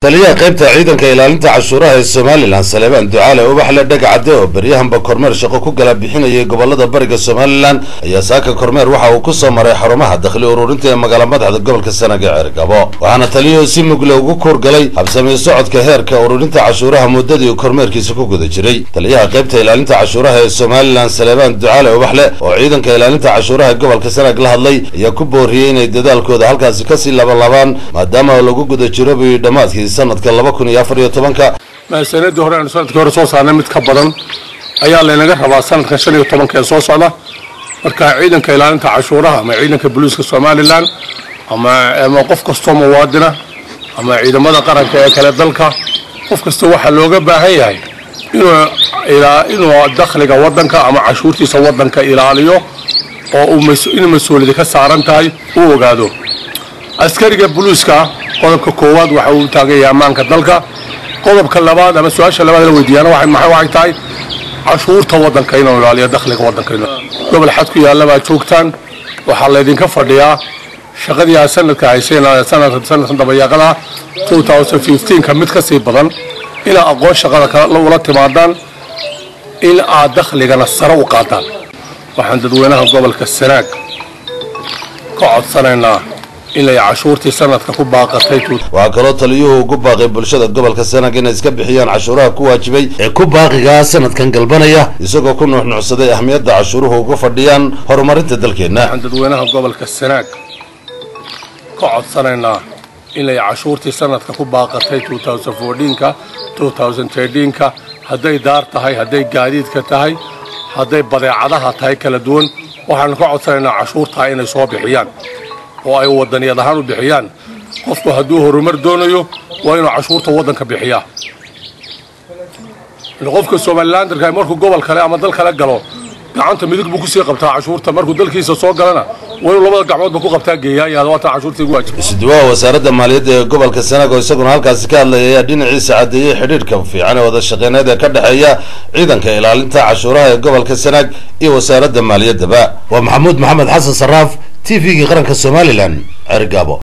taliyaha qaybta ciidanka ilaalinta cashuuraha ee somalilan saleebaan ducaale ubaxle dhegacade oo beryahanba kormeer shaqo ku gala bixinayay gobolada bariga somalilan ayaa saaka kormeer waxa uu ku soo maray xarumaha dakhli ururinta ee magaala madaxda gobolka sanaga ceergabo waxaana taliyuhu si mugle ugu kuurgalay habsamey socodka heerka ururinta cashuuraha muddadii uu kormeerkiisa ku guda jiray taliyaha qaybta ilaalinta cashuuraha ee somalilan saleebaan ducaale ubaxle oo ciidanka ilaalinta cashuuraha gobolka sanag la hadlay ayaa ku booriyey inay dadaalkooda halkaasi kasii labanlaabaan maadaama lagu guda jiro buyi dhammaadkii sanadka laba kun iyo afar iyo tobanka sanadii hore aanu sanadkii hore soo saarnay mid ka badan ayaa laynaga rabaa sanadkan shan iyo tobanka ee soo socda marka ciidanka ilaalinta cashuuraha ama ciidanka booliiska somalilan ama ama qof kastoo muwaadina ama ciidamada qaranka ee kale dalka qof kasta waxaa looga baahan yahay inuu inuu dakhliga wadanka ama cashuurtiisa wadanka ilaaliyo oo uu in mas-uuliyadi ka saaran tahay uu ogaado askariga booliiska qodobka koowaad waxa uu taagaya ammaanka dalka qodobka labaad ama su-aasha labaad la weydiiyaana waxay tahay cashuurta wadanka inuu ilaaliyo dakhliga wadanka gobol xad ku yaalla baa joogtaan waxaa laydinka fadhiyaa shaqadii aad sanadka hayseen sanadkan dabayaaqada ka mid ka sii badan inaad aqoon shaqada ula timaadaan in aad dakhligana sare u qaadaan waxaan dadweynaha gobolka sanaag ka codsanaynaa inay cashuurtii sanadka ku baaqatay waxaa kaloo taliyuhu ugu baaqay bulshada gobolka sanag inay iska bixiyaan cashuuraha ku waajibay ee ku baaqigaa sanadkan galbanaya isagoo ku nuuxnuucsaday ahmiyadda cashuuruhu uga fadhiyaan horumarinta dalkeenna waxaan dadweynaha gobolka sanaag ka codsanaynaa inay cashuurtii sanadka ku baaqatay ka ka hadday daar tahay hadday gaadiidka tahay hadday badeecadaha tahay kala duwan waxaanu ka codsanaynaa cashuurtaa inay soo bixiyaan oo ay wadaniyad ahaan u bixiyaan qofku hadduu horumar doonayo waa inuu cashuurta waddanka bixiyaa qofka somalilandarka markuu gobol kale ama dal kale galo gacanta midig buu kusii qabtaa cashuurta markuu dalkiisa soo galana waa inuu labada gacmoodba ku qabtaa geeyaa waatan cashuurtii ugu waajib isuduwaha wasaaradda maaliyadda ee gobolka sanaag oo isaguna halkaasi ka hadlaya ayaa dhinaciisa caddeeyey xidhiidhka fiican ee wada shaqeyneed ee ka dhexeeya ciidanka ilaalinta cashuuraha ee gobolka sanaag iyo wasaaradda maaliyaddaba waa maxamuud maxamed xasan saraaf t v-gii qaranka somalilan cergabo